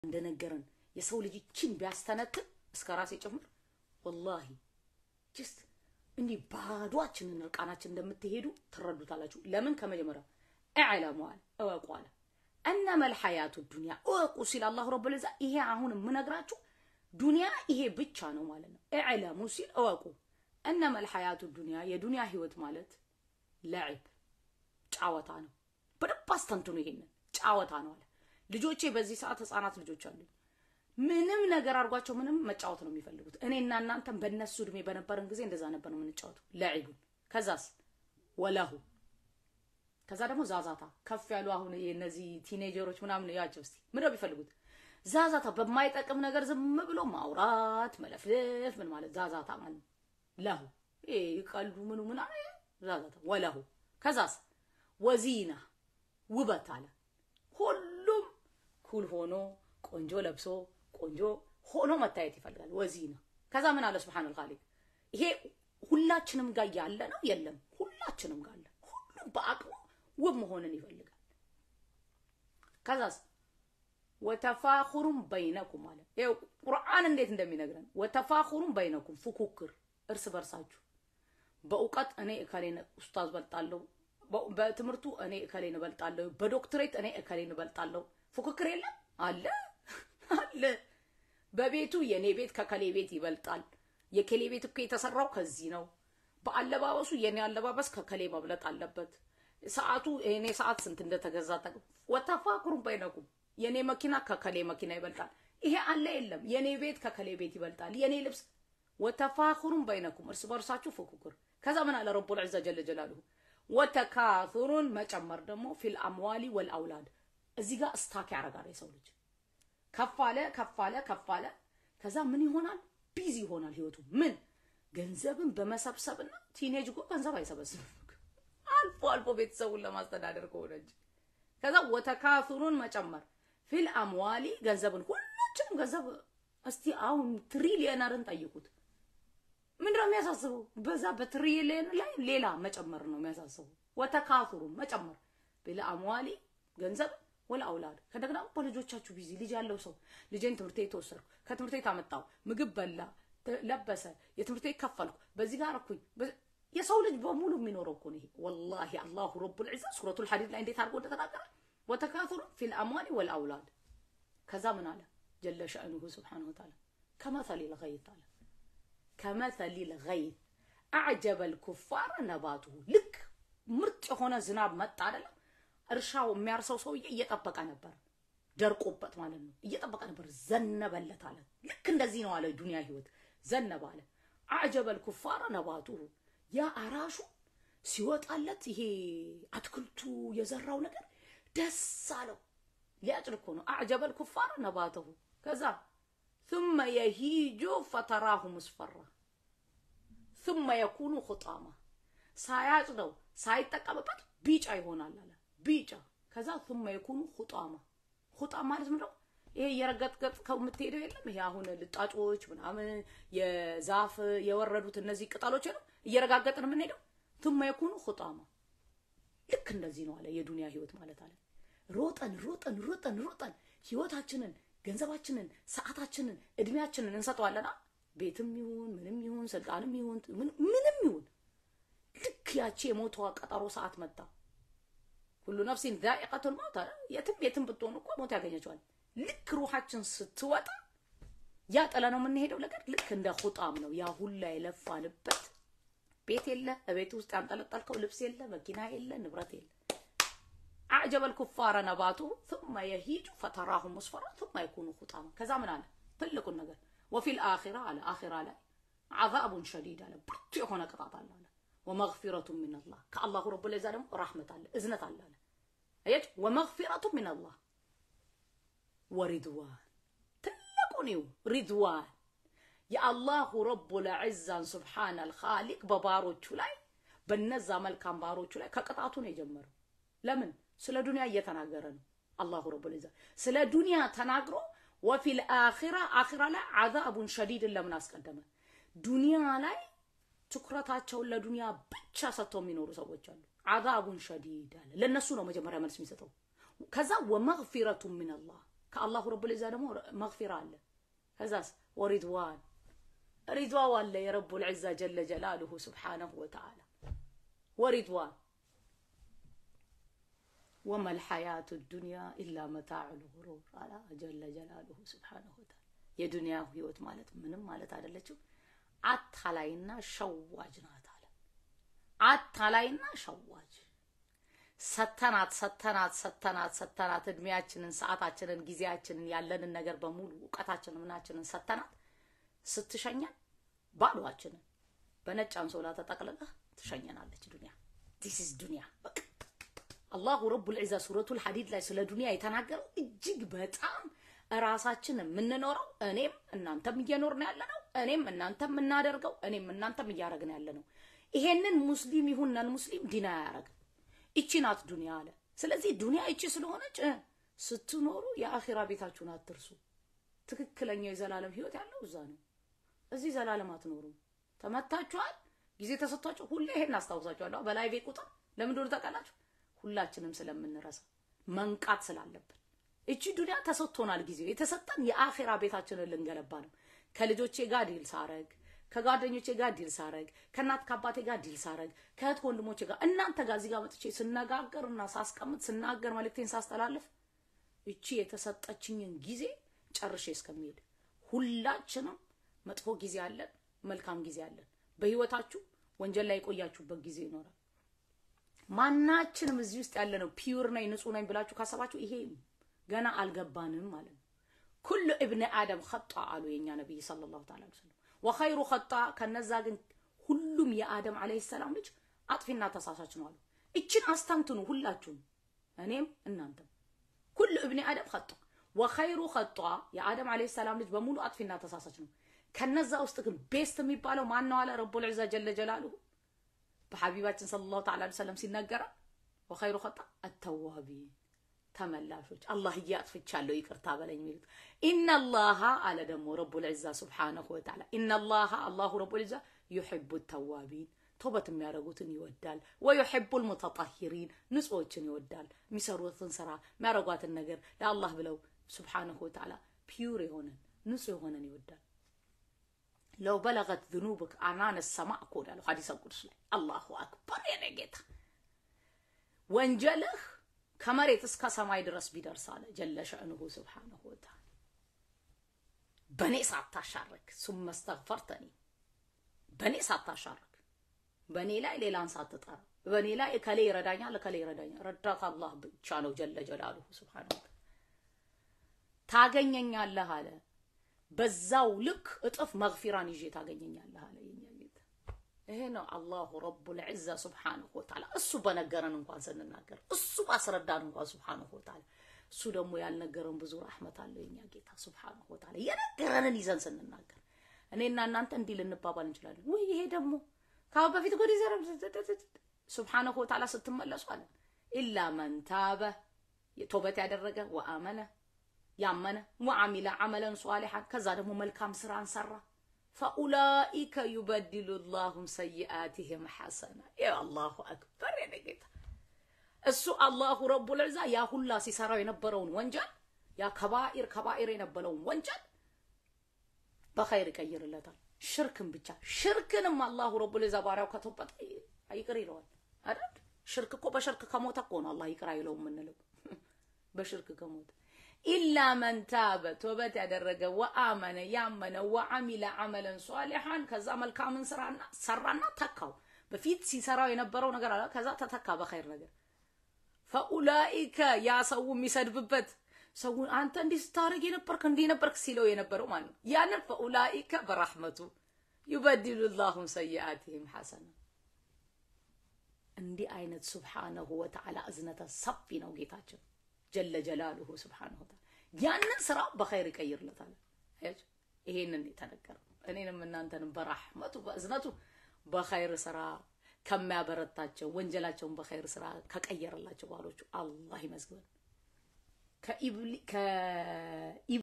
እንደነገረን የሰው ልጅ ይችን ቢያስተነትን እስከ ራሴ ጭምር ወላሂ ጅስት እንዲህ ባዷችንን እርቃናችን እንደምትሄዱ ትረዱታላችሁ። ለምን ከመጀመሪያው እዕለሙ አለ እወቁ አለ እነመል ሐያቱ ዱንያ እወቁ ሲል አላሁ ረብል ዒዛ ይሄ አሁን የምነግራችሁ ዱንያ ይሄ ብቻ ነው ማለት ነው። እዕለሙ ሲል እወቁ እነመል ሐያቱ ዱንያ የዱንያ ህይወት ማለት ለዕብ ጫወታ ነው። በደንብ አስተንትኑ። ይሄንን ጫወታ ነው አለ። ልጆቼ በዚህ ሰዓት ህፃናት ልጆች አሉኝ። ምንም ነገር አድርጓቸው ምንም መጫወት ነው የሚፈልጉት። እኔና እናንተም በእነሱ እድሜ በነበረን ጊዜ እንደዛ ነበር ነው የምንጫወተው። ለዒቡን ከዛስ ወለሁ ከዛ ደግሞ ዛዛታ ከፍ ያሉ አሁን እነዚህ ቲኔጀሮች ምናምን ያቸው እስቲ ምንድን ነው የሚፈልጉት? ዛዛታ በማይጠቅም ነገር ዝም ብሎ ማውራት መለፍለፍ ምን ማለት ዛዛታ ማለት ነው። ለሁ ይሄ ይቀልዱ ምኑ ምን ዛዛታ ወለሁ ከዛስ ወዚና ውበት አለ። ሁሉም ኩል ሆኖ ቆንጆ ለብሶ ቆንጆ ሆኖ መታየት ይፈልጋል። ወዚና ከዛ ምን አለ ሱብሃነል ኻሊቅ ይሄ ሁላችንም ጋር ያለ ነው የለም? ሁላችንም ጋር አለ። ሁሉም በአቅሙ ውብ መሆንን ይፈልጋል። ከዛስ ወተፋኹሩም በይነኩም አለ። ይኸው ቁርአን እንዴት እንደሚነግረን ወተፋኹሩም በይነኩም ፉኩክር እርስ በርሳችሁ በእውቀት እኔ እከሌን ኡስታዝ በልጣለሁ፣ በትምህርቱ እኔ እከሌን እበልጣለሁ፣ በዶክትሬት እኔ እከሌን እበልጣለሁ። ፉክክር የለም አለ አለ። በቤቱ የኔ ቤት ከከሌ ቤት ይበልጣል። የከሌ ቤት እኮ የተሰራው ከዚህ ነው። በአለባበሱ የኔ አለባበስ ከከሌ መብለጥ አለበት። ሰዓቱ የኔ ሰዓት ስንት እንደተገዛ ጠቅ ወተፋኩሩም በይነኩም የኔ መኪና ከከሌ መኪና ይበልጣል። ይሄ አለ የለም። የኔ ቤት ከከሌ ቤት ይበልጣል። የኔ ልብስ ወተፋኩሩም በይነኩም እርስ በርሳችሁ ፉክክር። ከዛ ምን አለ ረቡል ዒዛ ጀለ ጀላሉሁ ወተካቱሩን መጨመር ደግሞ ፊል አምዋሊ ወልአውላድ እዚህ ጋር እስታክ ያደርጋል የሰው ልጅ ከፍ አለ ከፍ አለ ከፍ አለ። ከዛ ምን ይሆናል? ቢዚ ይሆናል ህይወቱ። ምን ገንዘብን በመሰብሰብና ቲኔጅ እኮ ገንዘብ አይሰበስብም አልፎ አልፎ ቤተሰቡን ለማስተዳደር ከሆነ እንጂ። ከዛ ወተካቱሩን መጨመር ፊል አምዋሊ ገንዘብን፣ ሁላችንም ገንዘብ እስቲ አሁን ትሪሊየነርን ጠይቁት። ምንድነው የሚያሳስበው? በዛ በትሪሊየን ላይ ሌላ መጨመር ነው የሚያሳስበው። ወተካቱሩን መጨመር ፊል አምዋሊ ገንዘብ ወላ አውላድ ከደግና በልጆቻችሁ ቢዚ ልጅ ያለው ሰው ልጄን ትምህርት ቤት ወሰድኩ፣ ከትምህርት ቤት አመጣው፣ ምግብ በላ፣ ለበሰ፣ የትምህርት ቤት ከፈልኩ፣ በዚህ ጋር አረኩኝ። የሰው ልጅ በሙሉ የሚኖረው እኮ ነው ይሄ። ወላሂ አላሁ ረቡል ዒዛ ሱረቱል ሐዲድ ላይ እንዴት አድርጎ እንደተናገረ ወተካቱሩ ፊል አምዋሊ ወል አውላድ። ከዛ ምን አለ ጀለ ሸእኑሁ ስብሓነሁ ወተዓላ ከመሰሊል ገይት አለ ከመሰሊል ገይት አዕጀበል ኩፋር ነባቱሁ። ልክ ምርጥ የሆነ ዝናብ መጣ አይደለም እርሻው የሚያርሰው ሰውዬ እየጠበቀ ነበር፣ ደርቆበት ማለት ነው። እየጠበቀ ነበር፣ ዘነበለት አለ። ልክ እንደዚህ ነው አለ ዱንያ ህይወት ዘነበ አለ። አዕጀበል ኩፋረ ነባቱሁ ያ አራሹ ሲወጣለት ይሄ አትክልቱ የዘራው ነገር ደስ አለው። ሊያጭድ እኮ ነው። አዕጀበል ኩፋረ ነባተሁ ከዛ ثم يهيج فتراه مصفرا ثم يكون خطاما ሳያጭደው ሳይጠቀምበት ቢጫ ይሆናል አለ ቢጫ ከዛ ثم يكون خطاما خطام ማለት ምንድን ነው? ይሄ የረገጥገጥ ከምትሄደው የለም ይሄ አሁን ልጣጮች ምናምን የዛፍ የወረዱት እነዚህ ቅጠሎች ነው እየረጋገጥን የምንሄደው ثم يكون خطاما ልክ እንደዚህ ነው አለ የዱንያ ህይወት ማለት አለ። ሮጠን ሮጠን ሮጠን ሮጠን ህይወታችንን፣ ገንዘባችንን፣ ሰዓታችንን፣ እድሜያችንን እንሰጠዋለና ቤትም ይሁን ምንም ይሁን ስልጣንም ይሁን ምንም ይሁን ልክ ያቺ የሞተዋ ቀጠሮ ሰዓት መጣ። ሁሉ ነፍሲን ዛኢቀቱል መውት አለ። የትም የትም ብትሆኑ እኮ ሞት ያገኘችዋል። ልክ ሩሃችን ስትወጣ ያ ጥለ ነው የምንሄደው ነገር ልክ እንደ ሁጣም ነው። ያ ሁላ የለፋንበት ቤት የለ፣ ቤት ውስጥ ያንጠለጠልከው ልብስ የለ፣ መኪና የለ፣ ንብረት የለ። አዕጀበል ኩፋረ ነባቱ ثم يهيج فتراه مصفرا ثم يكون خطاما ከዛ ምን አለ ትልቁን ነገር ወፊል አኺራ አለ አኺራ ላይ عذاب شديد አለ ብርቱ የሆነ ቅጣት አለ አለ ወመግፊረቱ ሚነላህ ከአላሁ ረቡል ዒዛ ደግሞ ረሕመት አለ እዝነት አለ አለ አየች ወመግፊረቱ ሚነላህ ወሪድዋን ትልቁን ይው ሪድዋን የአላሁ ረቡል ዒዛን ሱብሓነል ኻሊቅ በባሮቹ ላይ በነዛ መልካም ባሮቹ ላይ ከቅጣቱ ነው የጀመረው። ለምን? ስለ ዱንያ እየተናገረ ነው። አላሁ ረቡል ዒዛ ስለ ዱንያ ተናግሮ ወፊል አኺራ አኺራ ላይ ዓዛቡን ሸዲድን ለምን አስቀደመ? ዱንያ ላይ ትኩረታቸውን ለዱንያ ብቻ ሰጥተው የሚኖሩ ሰዎች አሉ። ዓዛቡን ሸዲድ አለ። ለነሱ ነው መጀመሪያ መልስ የሚሰጠው። ከዛ ወመግፊረቱ ሚነላህ ከአላሁ ረቡል ዒዛ ደግሞ መግፊራ አለ። ከዛስ ወሪድዋን ሪድዋን አለ የረቡል ዒዛ ጀለ ጀላሉሁ ስብሓነሁ ወተዓላ ወሪድዋን ወመል ሐያቱ ዱንያ ኢላ መታዑል ጉሩር አላ ጀለ ጀላሉሁ ስብሓነሁ ወተዓላ። የዱንያ ህይወት ማለት ምንም ማለት አይደለችም፣ አታላይና ሸዋጅ ናት አለ። አታላይና ሸዋጅ ሰተናት ሰተናት ሰተናት ሰተናት እድሜያችንን፣ ሰዓታችንን፣ ጊዜያችንን ያለንን ነገር በሙሉ እውቀታችንን ምናችንን ሰተናት ስትሸኘን ባዶዋችንን በነጭ አንሶላ ተጠቅልለህ ትሸኘናለች ዱንያ። ዲስ ኢዝ ዱንያ በቃ አላሁ ረቡል ዒዛ ሱረቱል ሐዲድ ላይ ስለ ዱንያ የተናገረው እጅግ በጣም እራሳችን የምንኖረው እኔም እናንተም እየኖርን ያለ ነው። እኔም እናንተም የምናደርገው እኔም እናንተም እያደረግን ያለ ነው። ይሄንን ሙስሊም ይሁን ነን ሙስሊም ዲና አያረግም። እቺ ናት ዱንያ አለ። ስለዚህ ዱንያ እቺ ስለሆነች ስትኖሩ የአኺራ ቤታችሁን አትርሱ። ትክክለኛው የዘላለም ህይወት ያለው እዛ ነው። እዚህ ዘላለም አትኖሩም። ተመታችኋል። ጊዜ ተሰጥቷችሁ ሁሌ ይሄን አስታውሳችኋለሁ። በላይቬ ቁጥር ለምን እንደሆነ ታውቃላችሁ? ሁላችንም ስለምንረሳ መንቃት ስላለብን እቺ ዱንያ ተሰጥቶናል። ጊዜው የተሰጠን የአኺራ ቤታችንን ልንገነባ ነው። ከልጆቼ ጋር ዲል ሳረግ፣ ከጓደኞቼ ጋር ዲል ሳረግ፣ ከእናት ከአባቴ ጋር ዲል ሳረግ፣ ከእህት ወንድሞቼ ጋር እናንተ ጋር እዚህ ጋር መጥቼ ስነጋገርና ሳስቀምጥ ስናገር መልእክቴን ሳስተላልፍ እቺ የተሰጠችኝን ጊዜ ጨርሼ እስከሚሄድ ሁላችንም መጥፎ ጊዜ አለን፣ መልካም ጊዜ አለን። በህይወታችሁ ወንጀል ላይ የቆያችሁበት ጊዜ ይኖራል። ማናችንም እዚህ ውስጥ ያለ ነው ፒውር ነኝ ንጹህ ነኝ ብላችሁ ካሰባችሁ ይሄ ገና አልገባንም ማለት ነው። ኩሉ እብነ አደም ኸጣ አሉ የኛ ነብይ ሰለላሁ ተዓላ ዐለይሂ ወሰለም። ወኸይሩ ኸጣ ከነዛ ግን ሁሉም የአደም ዐለይሂ ሰላም ልጅ አጥፊና ተሳሳች ነው አሉ። እችን አስተንትኑ ሁላችሁም፣ እኔም እናንተም። ኩሉ እብነ አደም ኸጣ ወኸይሩ ኸጣ የአደም ዐለይሂ ሰላም ልጅ በሙሉ አጥፊና ተሳሳች ነው። ከነዛ ውስጥ ግን ቤስት የሚባለው ማን ነው አለ ረቡል ዒዛ ጀለ ጀላሉሁ በሐቢባችን ሰለላሁ ተዓላ ዐለይሂ ወሰለም ሲነገረ ወኸይሩ ኸጣ አተዋቢን ተመላሾች አላህ እያጥፍቻለሁ ይቅርታ በለኝ የሚሉት ኢነላሃ አለ ደግሞ ረቡል ዒዛ ሱብሓነሁ ወተዓላ ኢነላሃ አላሁ ረቡል ዒዛ ዩሒቡ ተዋቢን ተውበት የሚያደርጉትን ይወዳል። ወዩሒቡል ሙተጠሂሪን ንጹዎችን ይወዳል። የሚሰሩትን ስራ የሚያደርጓትን ነገር ለአላህ ብለው ሱብሓነሁ ወተዓላ ፒዩር የሆነን ንጹህ የሆነን ይወዳል። ለው በለገት ዝኑብክ አናነ ሰማዕ እኮ ወዳለው ሐዲሰ ቁዱስ ላይ አላሁ አክበር የኔ ጌታ ወንጀልህ ከመሬት እስከ ሰማይ ድረስ ቢደርስ አለ ጀለ ሸእንሁ ስብሓነሁ ወተዓላ በእኔ ሳታሻርክ ሱመ ስተግፈርተኒ በእኔ ሳታሻርክ በእኔ ላይ ሌላን ሳትጠራ በእኔ ላይ እከሌ ይረዳኛል እከሌ ይረዳኛል ረዳት አላህ ብቻ ነው ጀለ ጀላሉሁ ስብሓነሁ ወተዓላ ታገኘኛለህ አለ በዛው ልክ እጥፍ መግፊራን ይዤ ታገኘኛለህ አለ የኛ ጌታ ይሄ ነው አላሁ ረቡል ዒዛ ሱብሓነሁ ወተዓላ እሱ በነገረን እንኳን ስንናገር እሱ ባስረዳን እንኳን ሱብሓነሁ ወተዓላ እሱ ደግሞ ያልነገረን ብዙ ረሕመት አለው የኛ ጌታ ሱብሓነሁ ወተዓላ የነገረንን ይዘን ስንናገር እኔና እናንተ እንዲህ ልንባባል እንችላለን ወይ ይሄ ደግሞ ከአሁን በፊት ጎዲ ዘረ ሱብሓነሁ ወተዓላ ስትመለሱ አለ ኢላ መን ታበ ቶበት ያደረገ ወአመነ ያመነ ወአሚለ ዐመለን ሷሊሐን ከዛ ደግሞ መልካም ስራን ሰራ ፈኡላኢከ ዩበድሉ ላሁም ሰይአቲህም ሐሰና ያ አላሁ አክበር የኔ ጌታ እሱ አላሁ ረቡል ዒዛ ያ ሁላ ሲሰራው የነበረውን ወንጀል ያ ከባኢር ከባኢር የነበረውን ወንጀል በኸይር ይቀይርለታል። ሽርክን ብቻ ሽርክንም አላሁ ረቡል ዒዛ ባሪያው ከተውበት ይቅር ይለዋል አይደል? ሽርክ እኮ በሽርክ ከሞተ እኮ ነው አላህ ይቅር አይለው የምንለው በሽርክ ከሞተ ኢላ መን ታበ ቶበት ያደረገ ወአመነ ያመነ ወአሚለ ዐመለን ሷሊሐን ከዛ መልካምን ስራና ሰራና ተካው። በፊት ሲሰራው የነበረው ነገር አለ፣ ከዛ ተተካ በኸይር ነገር። ፈኡላኢከ ያ ሰው የሚሰድብበት ሰው አንተ እንዲህ ስታደርግ የነበርክ እንዲህ ነበርክ ሲለው የነበረው ማለት ነው። ያንን ፈኡላኢከ በረሕመቱ ዩበድሉ ላሁም ሰይአቲህም ሐሰና። እንዲህ አይነት ሱብሓነሁ ወተዓላ እዝነተ ሰፊ ነው ጌታችን ጀለ ጀላሉሁ ስብሓነሁ ወተዓላ ያንን ስራ በኸይር ይቀይርለታል። አያችሁ፣ ይሄንን የተነገረው እኔንም እናንተንም በራህመቱ በእዝነቱ በኸይር ስራ ከሚያበረታቸው ወንጀላቸውን በኸይር ስራ ከቀየረላቸው ባሎቹ አላህ ይመዝግበን።